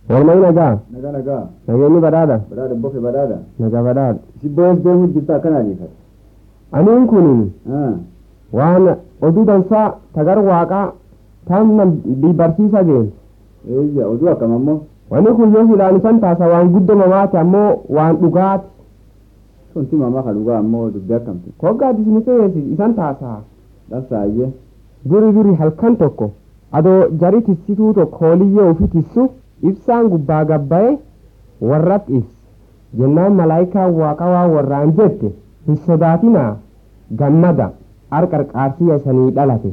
Oolmaa nagaa. Nagaa nagaa. Nageenyi badhaadha. Badhaadha bofe badhaadha. Nagaa badhaadha. Si boos deemuu jirta akkanaa jiifata. Aniin kun waan oduu dansaa tagar waaqaa taanna barsiisa deemu. Eeyya oduu akkam ammoo. Wanni kun yoo ilaalisan taasa waan guddamamaati ammoo waan dhugaati. Sunti mamaa ka dhugaa ammoo dubbii akkamti. Koggaati isin fe'eesi isan taasaa. Dhabsaayyee. Duri duri halkan tokko adoo jari tissituu tokko hooliyyee ofii tissu ibsaan gubbaa gabbaa'e warratti ibsa. Jennaan malaayikaa waaqa waa warraan jette hin sodaatinaa gammada harqarqaarsiya isanii dhalate.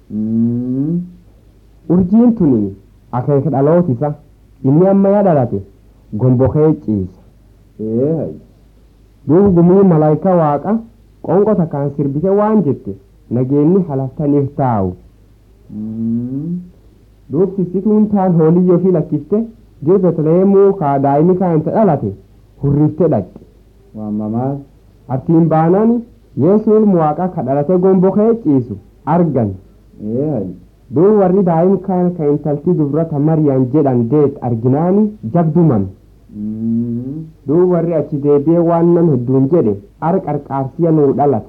Urjiin tuni akeeka dhalootisa inni ammayyaa dhalate gombokee ciisa. Ee hayi. Duuba gumii malaayikaa waaqa qonqo takkaan sirbite waan jette nageenyi halaftaniif taa'u. Duub tissituun taan hooliyyoo fi lakkifte jir Betleemuu kaa daa'imni kaanta dhalate hurriftee dhaqxe. Waan mamaas. Artiin baanaan Yesuus waaqa ka dhalate gombokee ciisu argan. Ee hayi. Duuba warri daa'im kaan ka intalti dubrata Mariyaan jedhan deet arginaani jabduman. Duuba warri achi deebi'ee waan nam hedduun jedhe harqarqaarsiya nuu dhalate.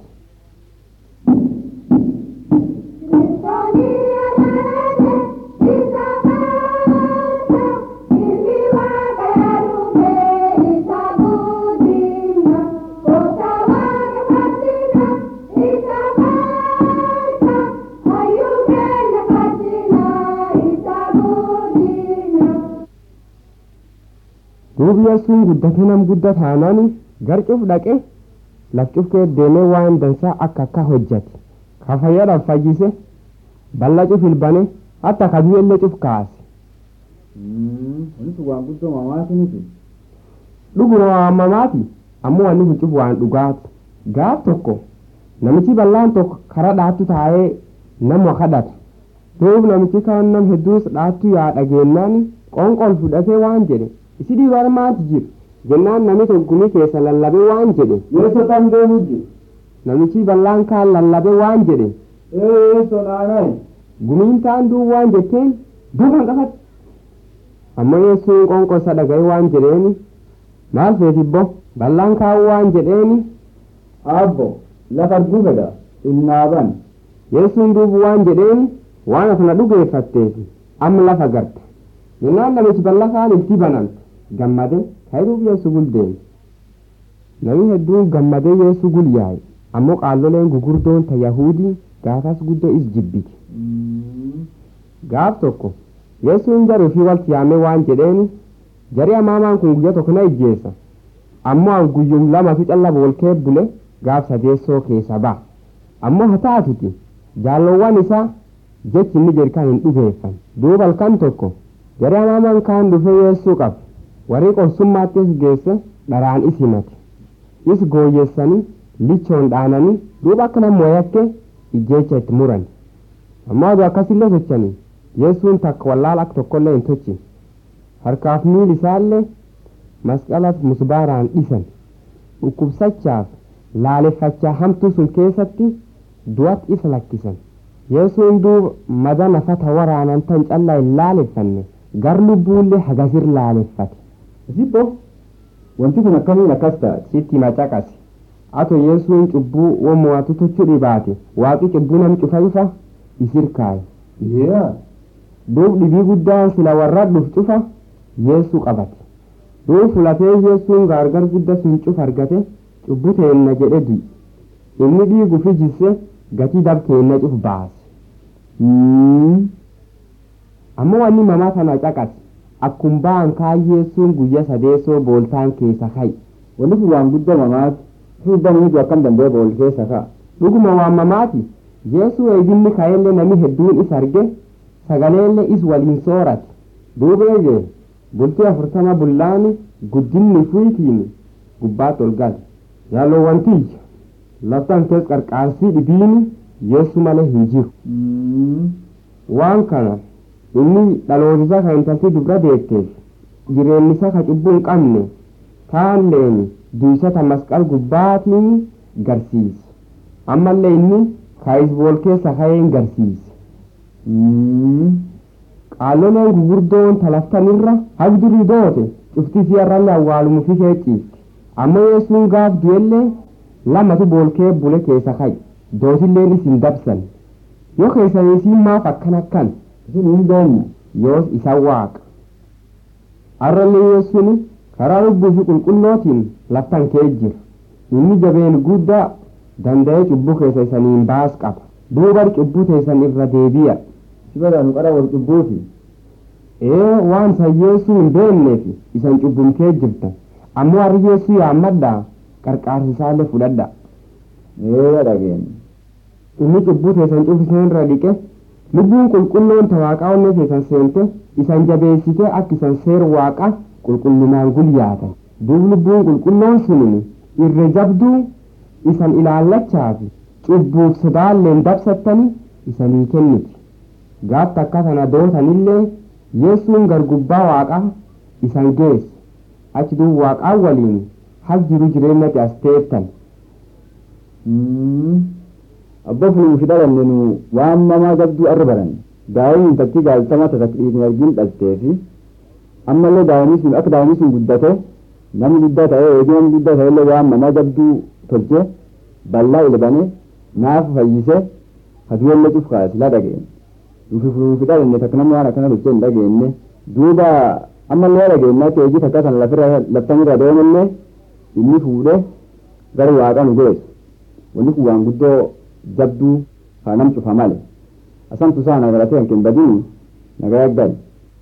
duubi yesuun guddate nam gudda taanaan garcuuf dhaqe lafcufkee deemee waan dansaa akka akka hojjate ka fayyadhaaf fayyise balla cuf ilbane hatta ka du'ellee cuf kaase Wanti sun waan guddoo mamaati miti. dhuguma waamamaati ammoo wanni kun cuf waan dhugaati gaaf tokko namichi ballaan tokko kara dhaattu taa'ee nama kadhata duub namichi kaan nam hedduus dhaattu yaa dhageenyaan qonqol fudhatee waan jedhe isi dhiibar maati jiru jennaan nami tokkumii keessa lallabe waan jedhe Yeesoo tam deemuu jiru. namichi ballaan kaan lallabe waan jedhe Ee yeesoo naanayi. gumiin taan duub waan jetteen duuban qafate ammoo yesuun qonqosa dhagaye waan jedheeni maal feetibbo ballaan kaan waan jedheeni Abbo lafa arguu fedha. Innaaban. yesuun duubu waan jedheeni waan asna dhugeeffatteefi amma lafa garte jennaan namichi balla kaan itti banamte gammade kayruuf yesu guldeeme nami hedduun gammadee yesu gul yaa'e ammoo qaalloleen gugurdoon ta yahuudii gaafas guddoo is jibbite gaaf tokko yesuun jaruu fi walti yaamee waan jedheeni jarii amaamaan kun guyya tokko na ijjeessa ammoo an guyyum lama fi calla boolkee bule gaaf sadeessoo keessa ba'a ammoo haa taatuti jaallowwan isaa jechi inni jedhan hin dhugeeffan duuba halkan tokko jarii amaamaan kaan dhufee yeessuu qabe warri qorsummaattis geesse dharaan is himate is gooyyeessanii lichoon dhaananii duuba akka namoo yakke ijjeecha itti muran ammoo aduu akkasillee sochanii yesuun takka wallaala akka tokkollee hin tochi harkaaf miil isaallee masqalaaf musbaaraan dhisan dhukkubsachaaf laaleffachaa hamtuu sun keessatti du'at isa lakkisan yesuun duuba mada nafata waraanan tan callaa hin laaleffanne gar lubbuullee hagasir laaleffate Zibbo. Wanti kun akkamiin akkas taate. sitti macaqase ato yesuun cubbuu womo'atu tochuu dhibaate waaqi cubbuu nam cufa ifa isir kaaye Yaa. duub dhibii guddaan sila warra dhuf cufa yeesuu qabate duub fulatee yeessuun gaargar gudda sun cuf argate cubbuu teenna jedhe du'i inni dhiigu fi jisse gatii dab teenna cuf baase ammoo wanni mamaa kana caqase akkum ba'an kaan yeessuun guyya sadeessoo booltaan keessa ka'i Wanti kun waan guddoo mamaati. Fuuldaan nuti akkam danda'e bool keessa ka'a. dhuguma waan mamaati yeesuu eeginni ka'ellee nami hedduun is arge sagaleellee is waliin soorate duuba eegee bultii afurtama bullaani guddinni fuyitiin gubbaatti ol gale yaalowwantiyya laftan kees qarqaarsii dhibiini yeessu malee hin jiru waan kana inni dhalootisa kan intalti dubra deetteef jireennisa ka cubbuu hin qabne kaalleeni duysata masqal gubbaatiin garsiise ammallee inni kaayisbool keessa ka'een garsiise qaaloleen gugurdoon talaftanirra habdurii doote cufti siyarrallee awwaalumuuf ishee ciifti ammoo yeessuun gaaf du'ellee lamatu boolkee bule keessa ka'i dootilleen isin dabsan yoo keessanii isiin maaf akkan akkan isin hin beekne yoos isa waaqa arrallee yeessuun karaa lubbuu fi qulqullootiin laftan kee jira inni jabeen guddaa danda'ee cubbuu keessa isaniin baas qaba duubar cubbuu teessan irra deebi'a sibada nu qara wal cubbuuti ee waan san yeessuu hin beekneef isan cubbumtee jirtan ammoo harri yeessuu yaammadhaa qarqaarsisaallee fudhadha ee dhageenya inni cubbuu teessan cufiseen irra dhiqe lubbuun qulqulloon ta waaqaa onnee keessan seente isan jabeessite akka isan seer waaqa qulqullinaan gulyaatan duub lubbuun qulqulloon sunin irra jabduu isan ilaallachaafi cubbuuf sodaalleen dabsattani isanii kenniti gaaf takka tana dootanillee yeessuun gargubbaa waaqaa isan geesse achi duub waaqaa waliin hal jiru jireenyatti as teettan abba furuufi dhalanne nu waan mamaa gabduu arra baran daa'imni intalti gaaltama tatakliifin argin dhaltee fi ammallee daa'imni sun akka daa'imni sun guddate namni guddaa ta'ee eegee namni guddaa ta'ellee waan mamaa gabduu tolche bal'aa ilbane naaf fayyise haduwallee cufkaa silaa dhageenye nufi furuufi dhalanne takka namni waan akkana tolchee hin dhageenye duuba ammallee dhageenyaatti eegii takka sana lafirra laftanirra deemallee inni fuudhee gara waaqaa nu geessu wanni kun waan guddoo jabduu haa nam cufa male asantu saa nagaratee hankin badini nagaya gali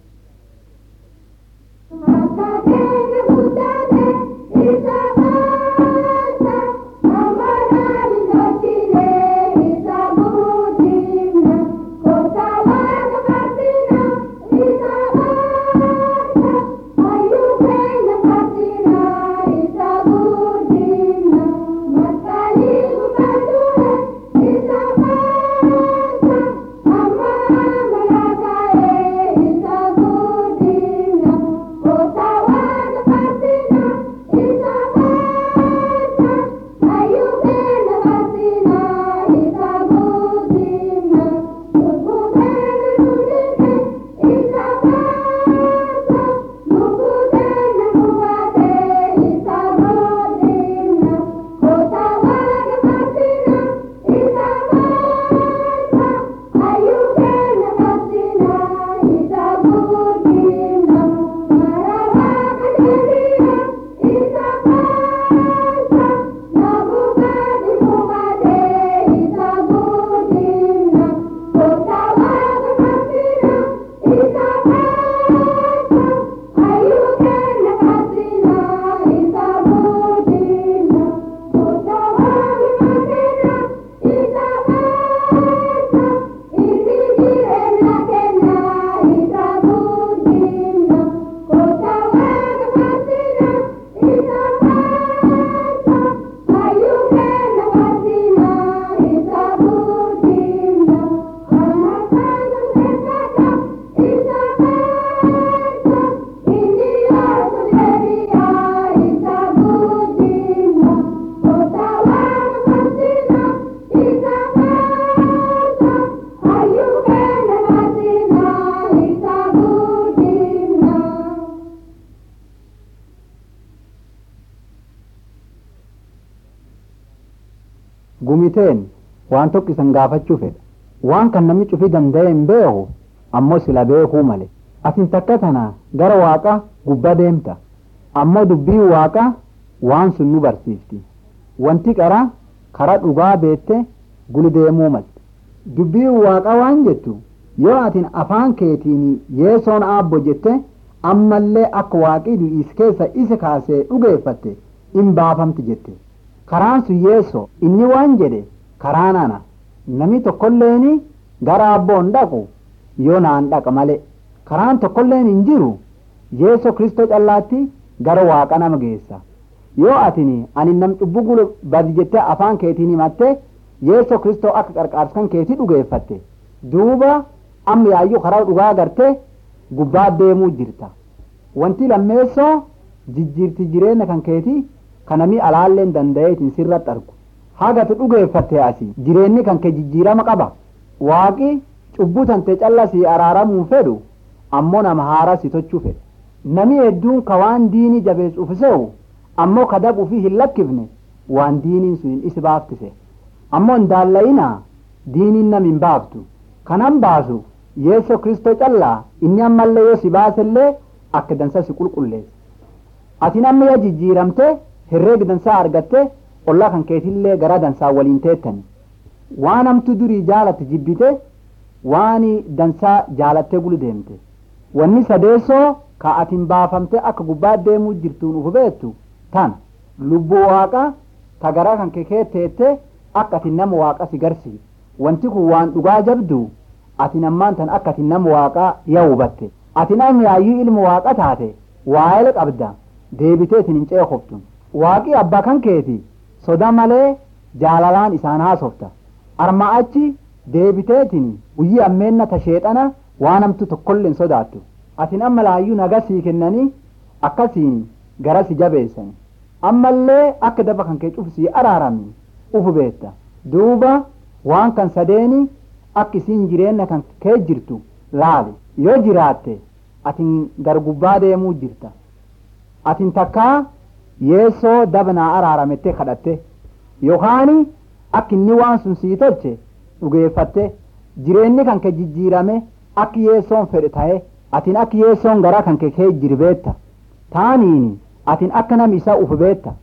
gumiteen waan tokko isan gaafachuu fedha waan kan namni cufii danda'e hin beeku ammoo sila beekuu male asin takka tana gara waaqa gubbaa deemta ammoo dubbii waaqa waan sun nu barsiifti wanti qara karaa dhugaa beette guli deemuu malte dubbii waaqa waan jettu yoo atin afaan keetiin yeesoon aabbo jette ammallee akka waaqii du'iis keessa isa kaasee dhugeeffatte in baafamti jette karaan sun yeeso inni waan jedhe karaan ana namni tokkolleeni gara abboon dhaqu yoo naan dhaqa male karaan tokkolleen hin jiru yeeso kristoo callaatti gara waaqa nama geessa yoo atini ani nam cubbuu gulu badi jettee afaan keetiin himatte yeeso kristoo akka qarqaarskan keetii dhugeeffatte duuba amma yaayyuu karaa dhugaa agarte gubbaa deemuu jirta wanti lammeessoo jijjiirti jireenya kan keetii kanami alaalleen danda'eetiin sirratti argu hagati dhugeeffatte asi jireenyi kan kee jijjiirama qaba waaqi cubbuu tante callasii araaramuu fedhu ammoo nama haaraa si tochuu fedhe nami hedduun ka waan diinii jabeessuuf se'u ammoo ka dabuu fi hin lakkifne waan diiniin sun isi baaftise ammoo hin daalla'inaa diiniin nam hin baaftu kanan baasu yeeso kristoo callaa inni ammallee yoo si baasellee akka dansa si qulqulleessa atin amma yaa jijjiiramte herreega dansaa argatte ollaa kan keetillee garaa dansaa waliin teettani waan hamtu durii jaalatte jibbite waan dansaa jaalattee bulu deemte wanni sadeessoo ka atin baafamte akka gubbaa deemuu jirtuun uf beettu tan lubbuu waaqa ta garaa kan kee teette akka atin nama waaqa si garsiisu wanti kun waan dhugaa jabdu atin ammaan tan akka atin nama waaqaa yaa hubatte atin amma yaayyuu ilma waaqa taate waa'ee qabda deebitee isin hin ceekoftu waaqii abbaa kan keeti soda malee jaalalaan isaan haasofta arma achi deebiteetin guyyii ammeenna ta sheexana waan hamtu tokkollee hin sodaattu atin amma laayyuu naga sii kennanii akkasiin gara si jabeessani ammallee akka daba kan kee cufu sii araaramni ufu beetta duuba waan kan sadeeni akka isiin jireenya kan kee jirtu laali yoo jiraatte atin gargubbaa deemuu jirta atin takkaa yeessoo dabnaa araaramette kadhatte yookaan akka inni waan sun sii tolche dhugeeffatte jireenyi kan kee jijjiirame akka yeessoon fedhe ta'e atin akka yeessoon garaa kan kee kee jirbeetta taaniin atin akka nam isa uf beetta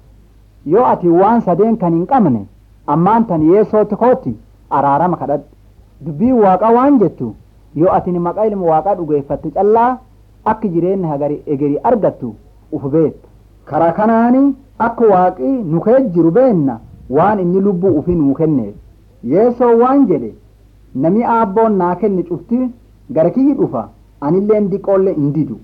yoo ati waan sadeen kan hin qabne ammaan tan yeessootti kootti araarama kadhadhu dubbii waaqa waan jettu yoo atin maqaa ilma waaqaa dhugeeffatte callaa akka jireenya hagari egeri argattu uf beetta karaa kanaani akka waaqii nu kee jiru beenna waan inni lubbuu ufi nuu kenneef yeessoo waan jedhe nami aabboon naa kenne cufti gara kiyyi dhufa anilleen diqoolle hin didu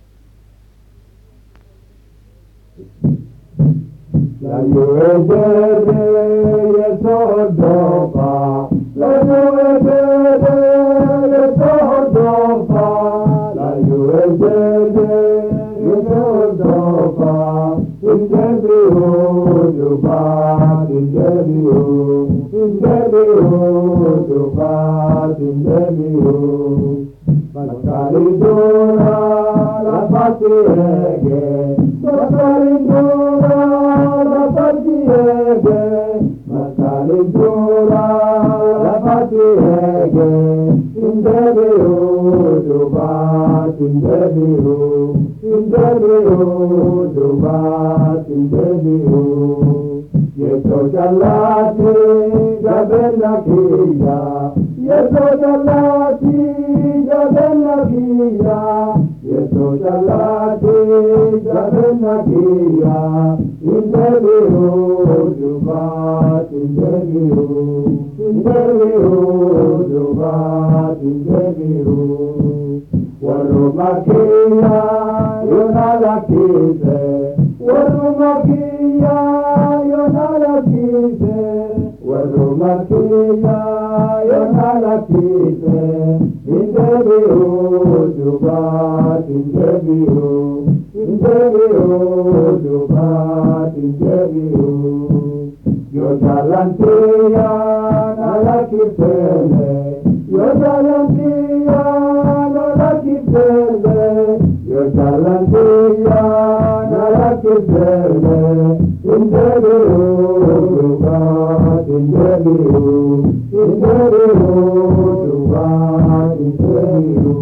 La lluvia de sordofa, la lluvia de sordofa, la lluvia de sordofa, indebiu duba, indebiu, indebiu duba, indebiu. Mascaridura la patiege, Mascaridura la patiege, Mascaridura la patiege, Indebiu dubat, indebiu, indebiu dubat, indebiu. Yeso jalati jabena kiya, Yeso jalati jabena kiya, Yeso jalati jabena kiya, Indebiu dubat, indebiu, indebiu dubat, indebiu. Warumakia yonalakise, Warumakia yonalakise, Warumakia yonalakise, Indebiu dubat, indebiu, indebiu dubat, indebiu. Yo jalantia nalakisele, yo jalantia nalakisele, yo jalantia nalakisele, indebiu dubat, indebiu, indebiu dubat, indebiu.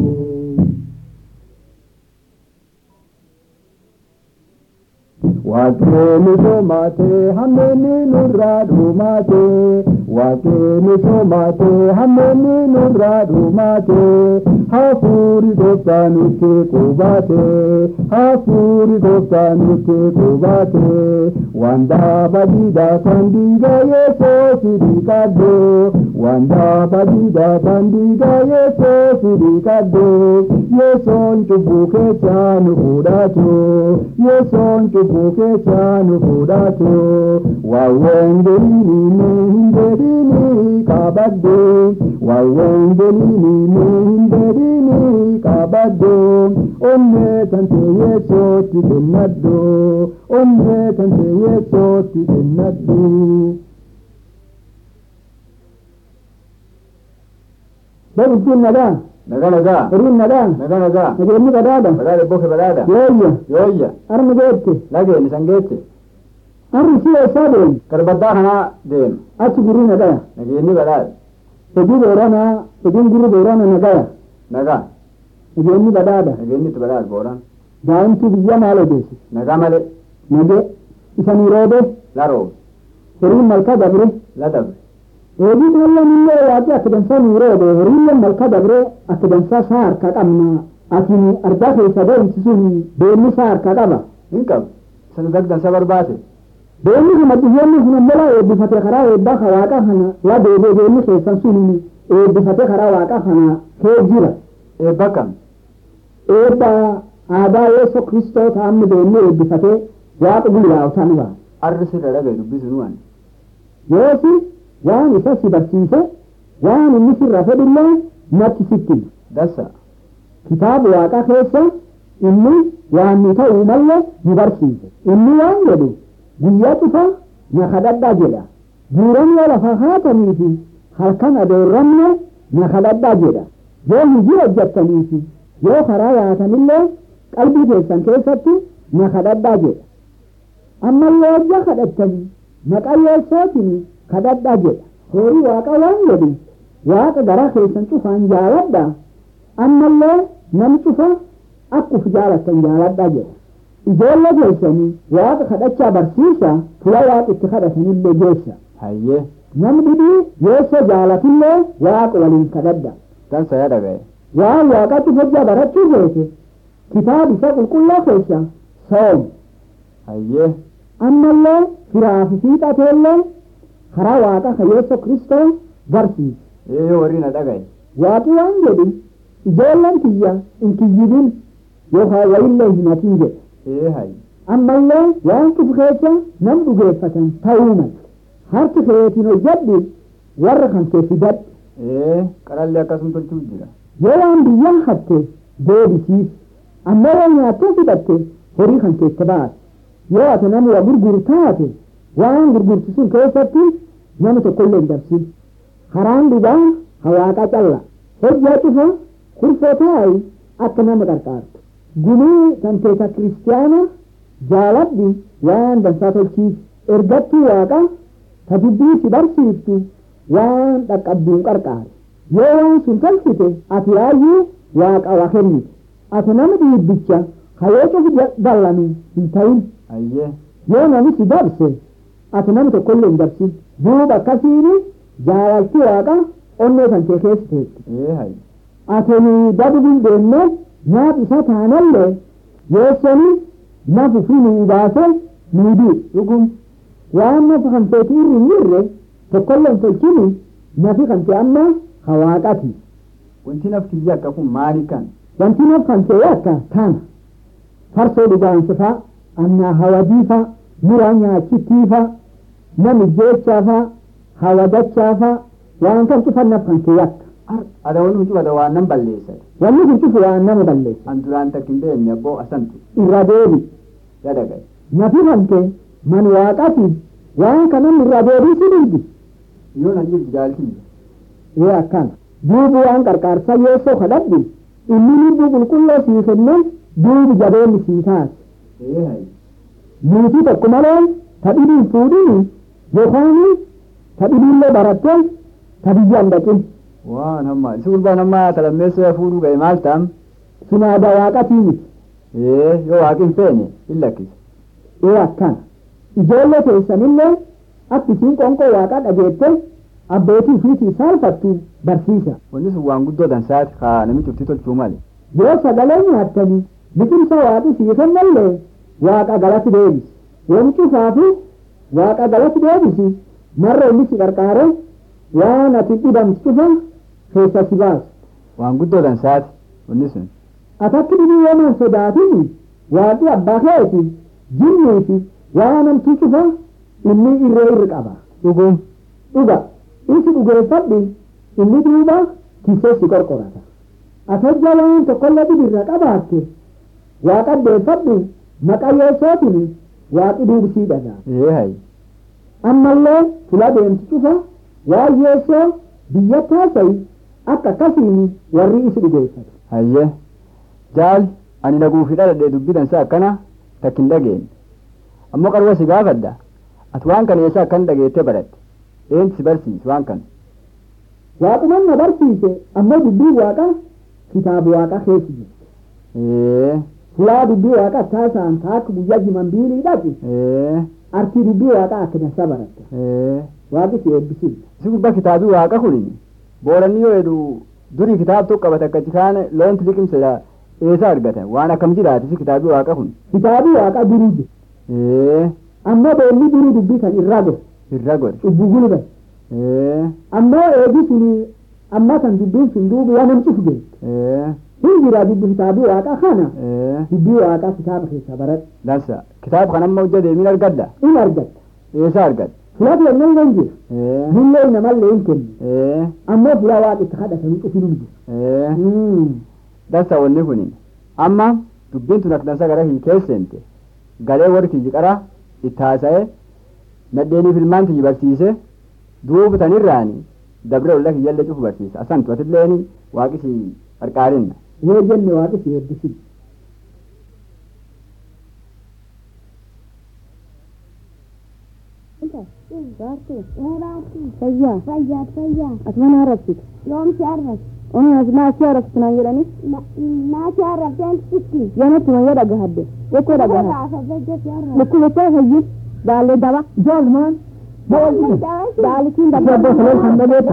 Waaqni somaate hammeenni nurraa dhumaate Waaqni somaate hammeenni nurraa dhumaate hafuuri gooftaa nutti qubaate hafuuri gooftaa nutti qubaate wanda badida kandiga yeso sidikaddo wanda badida kandiga yeso sidikaddo yesoon cubbuu keessaa nu fudhatu yesoon cubbuu keessaa nu fudhatu waawwengelini mee hin dedini qabaddo waawwengelini mee hin dedini qabaddo onnee tante yeesootti kennaddo onnee tante yeesootti kennaddo. Dabittiin nagaa naga nagaa horiin nagaa naga nagaa nageenyi badhaadha badhaadha boke badhaadha yooyya yooyya arma geette lageen isan geette arri si eessaa deemi garbaddaa kanaa deema achi gurri nagaya nageenyi badhaadha hojii booranaa hojiin gurri boorana nagaya nagaa nageenyi badhaadha nageenyi itti badhaadha booran daa'imtu biyya maal odeessi nagaa malee nage isanii roode laroo horiin malka dabre la dabre hojii kallan illee waaqi akka dansaa nuu roode horiillee malka dabre akka dansaa saa harka qabna atini argaa keessa deemsi sun deemni saa harka qaba hin qabu isan dagdansa barbaade deemni kana biyyoonni kun ammoo laa eebbifate karaa eebbaa ka waaqa kana laa deebee deemni keessan sun eebbifate karaa waaqa kana kee jira eebba kam eebba aadaa yeesoo kristoo ta'amni deemni eebbifate waaqa guyyaa'utan baa arri sirra dhagaye dubbisu nuwan yoosi waan isa si barsiise waan inni sirra fedhillee natti sitti dassa kitaaba waaqa keessa inni waan nu ta'uu malle nu barsiise inni waan jedhu guyyaa cufa na kadhadhaa jedha buuramni lafa haatanii fi halkan adoorramne na kadhadhaa jedha yoo hojii hojjettanii yoo karaa yaatanillee qalbii keessan keessatti na kadhadhaa jedha ammallee hojja kadhattanii maqaa yeessootiin kadhadhaa jedha horii waaqa waan jedhu waaqa garaa keessan cufaan jaaladha ammallee nam cufa akkuf jaalattan jaaladhaa jedha ijoollee keessanii waaqa kadhachaa barsiisa fula waaqa itti kadhatanillee geessa hayyee nam dhibee yeessoo jaalatillee waaqa waliin kadhadha dansa yaa dhagaye waan waaqatti hojjaa barachuu keesse kitaaba isa qulqulluu keessa soom hayyee ammallee firaa fi fiixateellee karaa waaqa ka yeessoo kristoo barsiisa ee warri na dhagaye waaqi waan jedhu ijoolleen tiyya hin kiyyibin yookaan wayillee hin hatin jedha ee hay ammallee waan cufu keessa nam dhugeeffatan ta'uu mala harki keetiin hojjedhu warra kan kee fidadhu ee qarallee akkasuma tolchuu jira yoo waan biyyaa hatte deebisiis ammoo yoo nyaattee fidhatte horii kan keessa baate yoo ati nama waa gurguru taate waan gurgurtu sun keessatti nama tokkollee hin dabsin karaan dhugaa hawaaqa calla hojjaa cufa kurfoo taa'i akka nama qarqaartu gumii kan keessa kiristiyaana jaaladhi waan dansaa tolchiis ergattuu waaqa ta dubbii si barsiiftu waan dhaqqabduun qarqaare yoo waan sun tolchite ati yaayyuu waaqa waa kennite ati nama dhiibbicha hayoo cufu dallanu hin ta'in hayyee yoo namichi dabse ati nama tokkollee hin dabsin duuba akkasiini jaalalti waaqa onnee kan kee keessa teetti ee hay ati dabubin deemne nyaat isa taanallee yeessoni nafu fi nuu baase nuu dii dhugum waan nafa kan teeti irri hin jirre tokkollee hin tolchini nafi kan ta'e amma hawaaqati wanti nafti biyya akka kun maali kan wanti naf kan ta'e akka tana farsoo dhugaansifa annaa hawadiifa muraa nyaachittiifa nami jeechaafa hawadachaafa waan kan cufan naf kan ta'e akka ada wani mucu ada waan nan balleessa wanni kun cufu waan nama balleessa an duraan takkin beekne abboo asantu irra deebi yaa dhagaye nafi kan ta'e man waaqati waan kanan irra deebii si dhigi yoo nan jirtu jaalkiyya ee akkana duubu waan qarqaarsa yeessoo kadhadhu inni lubbuu qulqulloo sii kenne duubi jabeenni sii taate ee hay niitii tokko malee ta dhibiin fuudhii yookaan ta dhibiillee baratte ta biyyaan dhaqin waan hamma isi gurbaan hamma talammeessa fuudhuu ga'e maal ta'am sun aadaa waaqatii miti ee yoo waaqi hin feene hin lakkisa ee akkana ijoollee keessanillee akka isiin qonqoo waaqaa dhageette abbootii ofiitii saalfattu barsiisa wanni sun waan guddoo dansaati kaa namichi uftii tolchuu male yoo sagalee nyaattanii biqilsa waaqi sii kennallee waaqa galati deebisi yoom cufaafi waaqa galati deebisi marra inni si qarqaare waan ati dhibamtu cufa keessa si baasu waan guddoo dansaati wanni sun atakki dhibii yoomaan sodaatini waaqi abbaa keeti jinnii fi waan namtuu cufa inni irree irri qaba dhugum dhuga isi dhugeeffadhi inni duuba kisee si qorqorata atajja waan tokkollee dhibirra qabaatte waaqa deeffadhu maqaa yeessootiin waaqi duubisii dhagaa ee hay ammallee fula deemti cufa waan yeessoo biyya taasayi akka akkasiin warri isi dhugeeffatu. Hayyee jaal ani naguufi dhaladhee dubbitan isaa akkana takka hin dhageenye ammoo qarwa si gaafadha ati waan kana eessa akkan dhageettee baratte eenyu si barsiise waan kana. Waaqumaan na barsiise ammoo dubbii waaqa kitaaba waaqa keessa jiru. Ee Fulaa dubbii waaqa taasaan taakka guyyaa jiman biiliidhaati ee artii dubbii waaqa akka dansaa baratte. ee Waaqi si eebbisiisa. si gubba kitaabii waaqa kuni booranni yoo jedhu durii kitaaba tokko qabate akkatti kaan loonti liqimsedha eessa argatan waan akkam jiraate si kitaabii waaqa kun. Kitaabii waaqa duruu jiru. Ee Ammoo beelli duruu dubbii kan irraa godhe. irra godhe. Cubbuu gulbate. Ee ammoo eegi suni amma kan dubbiin sun duuba waan namci fugeesse ee hin jira dubbi kitaabii waaqa kana ee dubbii waaqaa kitaaba keessa baradhu dansa kitaaba kana amma hojja deemiin argadda in argatta eessa argadda. fulaati yemmuu hin jiru Ee dillee namallee hin kennu ee ammoo fulaa waaqa itti kadhatanii cufinu jiru ee dansa wanni kuni amma dubbiin tun akka dansa gara hiikeessente galee warri kiyyi qara itti haasa'e nadheeniif ilmaan kiyyi barsiise duuba tanirraani dabre olla kiyyallee cufu barsiisa asantu atilleen waaqisi qarqaarinna yoo jenne waaqi si eebbisin fayyaa fayyaa fayyaa asuma na arrabsitu yoomsi arrabsi onas naasi arrabsitu naan jedhani naasi arrabseen sitti yoonatti mayya dhagahadde jettee dhagaha lukku jettee fayyin baallee daba jaalmaan baalitiin Dabbo salol kan dhageeta.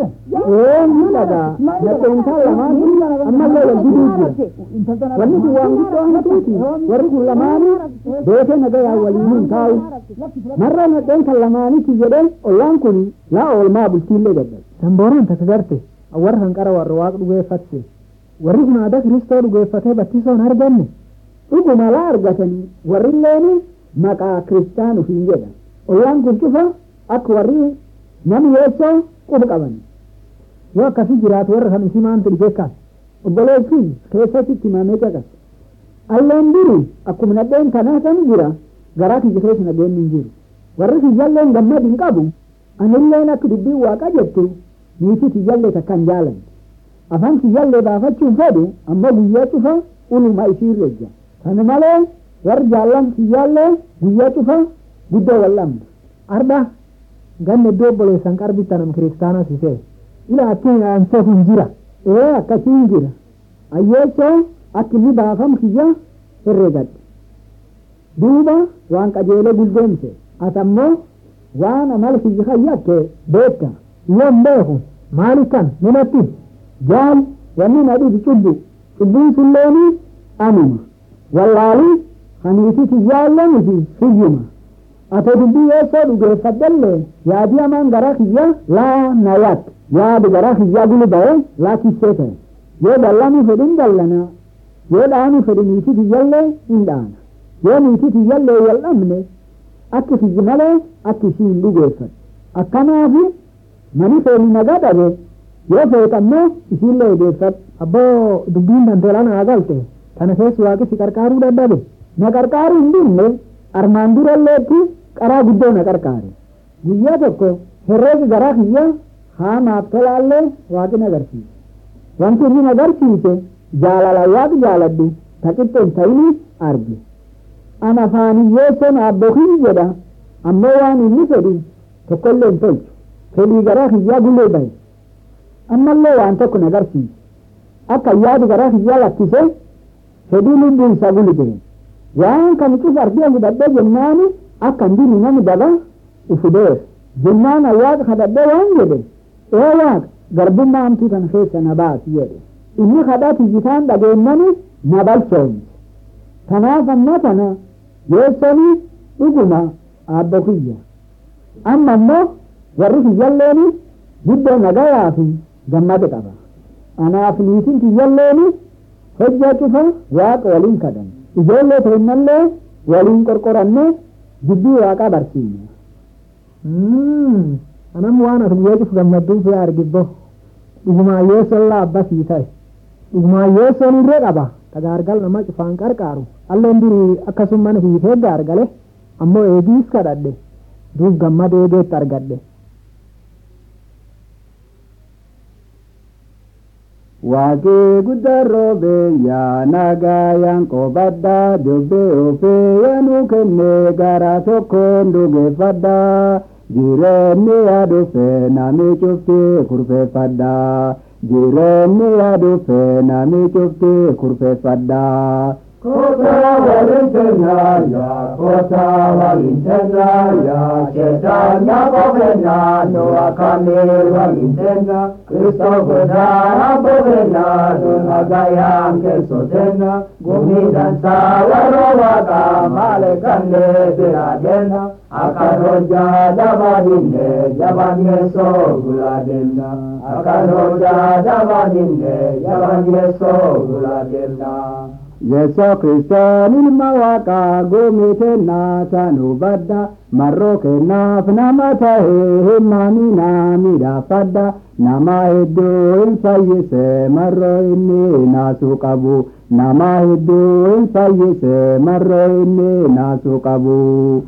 Eenyu dhagaa nadheentaan lamaan ammallee wal diduu jira. Wanni kun waan guddoo hatuuti. Warri kun lamaanii beekee nagayaa waliin hin taa'u. Marra nadheen kan lamaaniiti jedhee ollaan kun laa oolmaa bultiillee gaddal. Dambooraan takka garte warra kan qara warra waaqa dhugeeffatte. Warri kun aadaa Kiristoo dhugeeffatee battisoon arganne. Dhuguma laa argatanii warri illeen maqaa kiristaanu hin jedhan. ollaan kun cufa akka warri namni yeessoo quba qaban yoo akkasi jiraatu warra kan isii maantu dhibee kaas obboleessi keessatti himamee caqas alleen duri akkuma nadheen kanaa kan jira garaa kiyya keessa nadheen hin jiru warri kiyyalleen gammad hin qabu anilleen akka dubbii waaqa jettu niitii kiyyallee takkan jaalan afaan kiyyallee baafachuun fedhu ammoo guyyaa cufa uluma isii irreejja kana malee warri jaallan kiyyallee guyyaa cufa guddoo wal'amna arda ganne iddoo obboleessan qarbitta nam kiristaana sisee ila akkin aansee kun jira ee akkasiin jira ayyeechoo akka inni baafam kiyya herregadhe duuba waan qajeelee guldeemse ati ammoo waan amala kiyya kayyatte beekta yoon beeku maali kan minatti jaal wanni na dhibi cubbu cubbuun sulleeni anuma wallaalii haniiti kiyyaallee miti hiyyuma ate dubbii yeessoo dhugeeffadhellee yaadii hamaan garaa kiyya laa na yaad yaadu garaa kiyyaa gulu ba'e laa kissee ta'e yoo dallanii fedhin dallana yoo dhaanii fedhi niitii kiyyallee hin dhaana yoo niitii kiyyallee wal dhabne akki kiyyi malee akki ishii hin dhugeeffatu akkanaafi mani feeni nagaa dhabe yoo feeqammoo ishiillee odeeffadhu abboo dubbiin danteelaa naa galte kana keessa waaqi si qarqaaruu dadhabe na qarqaaruu hin dinne armaan duralleetti qaraa guddoo na qarqaare guyyaa tokko herreega garaa kiyya haamaaf tolaallee waaqin agarsiise wanti inni agarsiise jaalala waaqi jaaladhu taqixxeen ta'ini arge an afaaniyyeesson abbokin jedha ammoo waan inni fedhu tokkollee hin tolchu fedhii garaa kiyyaa gulee bahe ammallee waan tokko na agarsiise akka yaadu garaa kiyyaa lakkise fedhii lubbuun isaa gulibee waan kan cuf ardee hudhadhee jennaani akka ndini nami daba ufudeef jennaan awwaaqa kadhadhee waan jedhe ee waaq garbummaa hamtuu kana keessa na baasi jedhe inni kadhaa tiyyitaan dhageennani na balchoomse kanaaf ammoo tana yeessoni dhuguma aabbo kiyya amma ammoo warri kiyyalleeni guddoo nagayaa fi gammade qaba anaaf niitiin kiyyalleeni hojjaa cufa waaqa waliin kadhan ijoollee teennallee waliin qorqoranne dubbii waaqaa barsiifne. Anam waan ati guyyaa cufu gammadduu fi argibbo dhugumaa yeessoon laa abbasii ta'e dhugumaa yeessoon irree qaba tagaargal nama cufaan qarqaaru alleen durii akkasumman hiitee gaargale ammoo eegiis kadhadhe duub gammada eegeetti argadhe Waaqii guddaa roobeeyyaa nagayaan qobaddaa dubbee ofeeyyaa nu kenne gara tokkoon dhugeeffadhaa jireenyi yaadufee nami cuftee kurfeeffadhaa jireenyi yaadufee nami cuftee kurfeeffadhaa. Kota waliin keenyaa kota waliin keenyaa shetanya bofenyaa no akame waliin keenyaa Kristo godaana bofenyaa no nagayaan keessa teenyaa gumi dansaa warra waaqaa maale kannee bira deemnaa akkan hojjaa dabaadinne jabaan yeessoo gulaa deemnaa akkan hojjaa dabaadinne jabaan yeessoo gulaa deemnaa. Yeso Kristoon ilma waaqaa goomite naasanu badda marroo kennaaf nama tahee himmamina midhaafadda nama hedduu hin fayyise marroo inni naasuu qabu nama hedduu hin fayyise marroo inni naasuu qabu.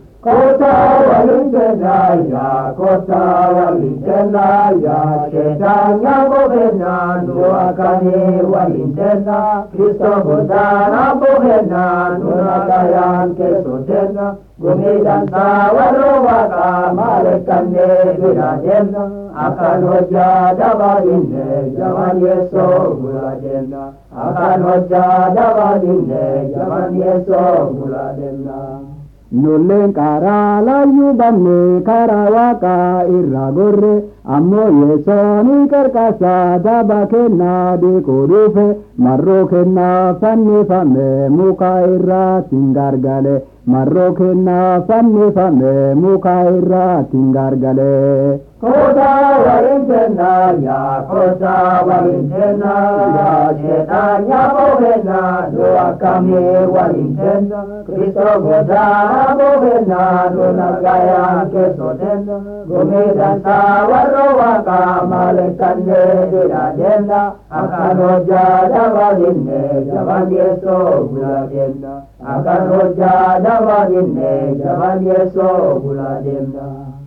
Kota waliin keenyaa kota waliin keenyaa shetanya bofenyaa nu akkamii waliin keenyaa Kristo godaana bofenyaa nu nagayaan keessa teenyaa gumii dansaa warra waaqaa maale kannee bira deemna akkan hojjaa dabaadinne jabaan yeessoo gula deemna akkan hojjaa dabaadinne jabaan yeessoo gula deemna. Nulleen karaa laayyuu banne karaa waaqaa irraa gorre ammoo yesooni qarqaasaa daba kennaa dhiquu dhufe marroo kennaa fannifame muka irraatiin gargale marroo kennaa fannifame muka irraatiin gargale. Kota waliin keenyaa kota waliin keenyaa shetanya bofenyaa nu akkamii waliin keenyaa Kristo godaana bofenyaa nu nagayaan keessa teenyaa gumii dansaa warra waaqaa maale kannee bira deemnaa akkan hojjaa dabaadinne jabaan yeessoo gula deemnaa akkan hojjaa dabaadinne jabaan yeessoo gula deemnaa.